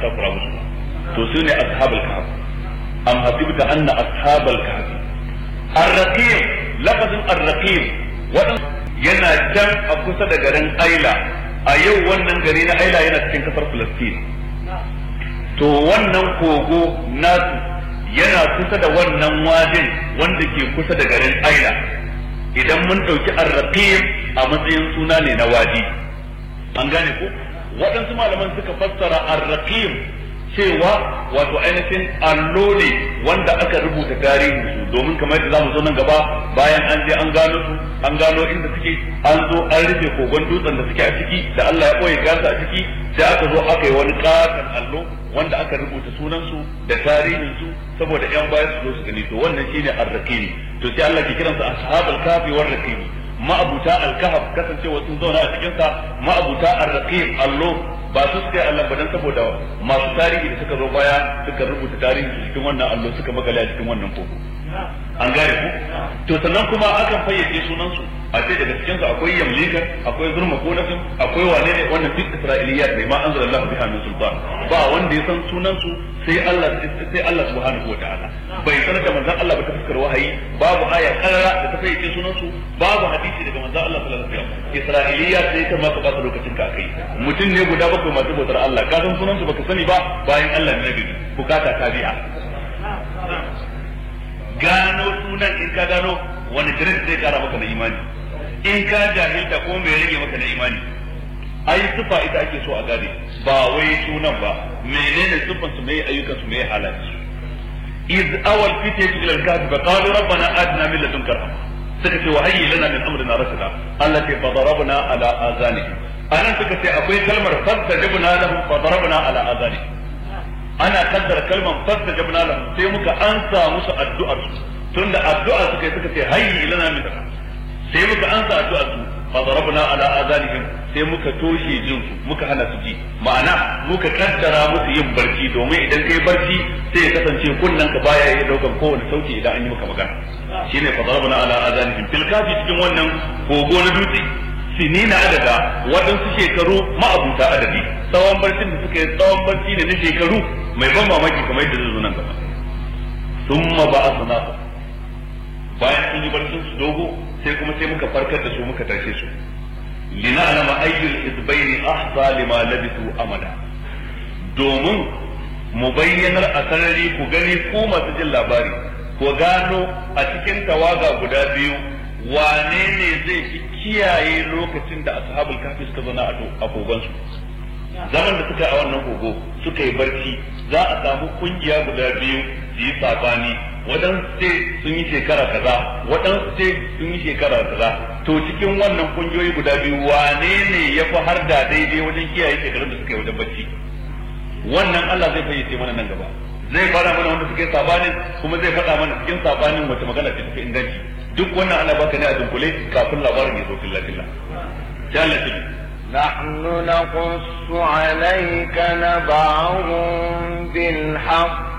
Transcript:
takura musu ba to su ne ashabul kahf am hasibta anna ashabul kahf ar-raqib lafazin ar-raqib wadan yana can a kusa da garin Aila a yau wannan gari na Aila yana cikin kasar Palestine to wannan kogo nasu yana kusa da wannan wajin wanda ke kusa da garin Aila idan mun ɗauki ar-raqib a matsayin suna ne na wadi an gane ko waɗansu malaman suka fassara ar-raqib cewa wato ainihin allo ne wanda aka rubuta tarihin su domin kamar yadda zamu zo nan gaba bayan an je an gano su an gano inda suke an zo an rufe kogon dutsen da suke a ciki da Allah ya boye gasa a ciki sai aka zo aka yi wani katon allo wanda aka rubuta sunan su da tarihin su saboda yan baya su zo su gani to wannan shine ar-raqib to sai Allah ke kiransa ashabul kafi war raqib ma'abuta al-kahf kasancewa sun zauna a cikin sa ma'abuta ar-raqib allo ba su suka yi Allah ba dan saboda masu tarihi da suka zo baya suka rubuta tarihi cikin wannan allo suka magale a cikin wannan koko an gane ku to sannan kuma akan fayyace sunan su a ce daga cikin su akwai yamlika akwai zurma konatin akwai wane ne wannan duk isra'iliyat ne ma anzalallahu biha min sultan ba wanda ya san sunan su sai Allah sai Allah subhanahu wa ta'ala bai sanar da manzon Allah ba ta fuskar wahayi babu aya karara da ta fayyace sunan su babu hadisi daga manzon Allah sallallahu alaihi wasallam isra'iliyat sai ta maka bata lokacin ka kai mutum ne guda bakwai masu bautar Allah ka san sunan su baka sani ba bayan Allah ne nabi bukata ta biya gano sunan in ka gano wani kirin zai kara maka na imani in ka jahilta ko mai rage maka na imani ai sufa ita ake so a gane ba wai sunan ba menene sufan su mai ayyukan su mai halayen su iz awal fitatu ila al-kahf fa qalu rabbana atina min ladunka rahma suka ce wa hayyi lana min amrina rashada Allah ce fa darabna ala azanihim anan suka ce akwai kalmar fastajabna lahum fa darabna ala azanihim ana kaddara kalmar fastajabna lahum sai muka ansa musu addu'ar su tunda addu'a suka yi suka ce hayyi lana min sai muka ansa addu'ar su fa darabna ala azanihim sai muka toshe jin su muka hana su ji ma'ana muka kaddara musu yin barci domin idan kai barci sai ya kasance kunnan ka baya ya daukan kowane sauti idan an yi maka magana shine fa darabna ala azanihim fil kafi cikin wannan kogo na dutse sinina adada waɗansu shekaru ma'abuta adadi tsawon barcin da suka yi tsawon barci ne na shekaru mai ban mamaki kamar yadda zai zo nan gaba summa ba asna bayan sun yi barcin su dogo sai kuma sai muka farkar da su muka tashe su lina'lama ayyul hizbayn ahsa lima labithu amada domin mu bayyanar a sarari ku gani ku masu jin labari ku gano a cikin tawaga guda biyu wane ne zai fi kiyaye lokacin da ashabul kafi suka zauna a kogonsu zaman da suka a wannan kogo suka yi barci za a samu kungiya guda biyu su yi sabani waɗansu ce sun yi shekara kaza waɗansu ce sun yi shekara kaza to cikin wannan kungiyoyi guda biyu wane ne ya fi har da daidai wajen kiyaye shekarun da suka yi wajen barci wannan Allah zai fayyace mana nan gaba zai fara mana wanda suka yi sabanin kuma zai faɗa mana cikin sabanin wata magana ce tafi inganci duk wannan ana baka ne a dunkule kafin labarin ya zo filla filla sai Allah ya نحن نقص عليك نبعهم بالحق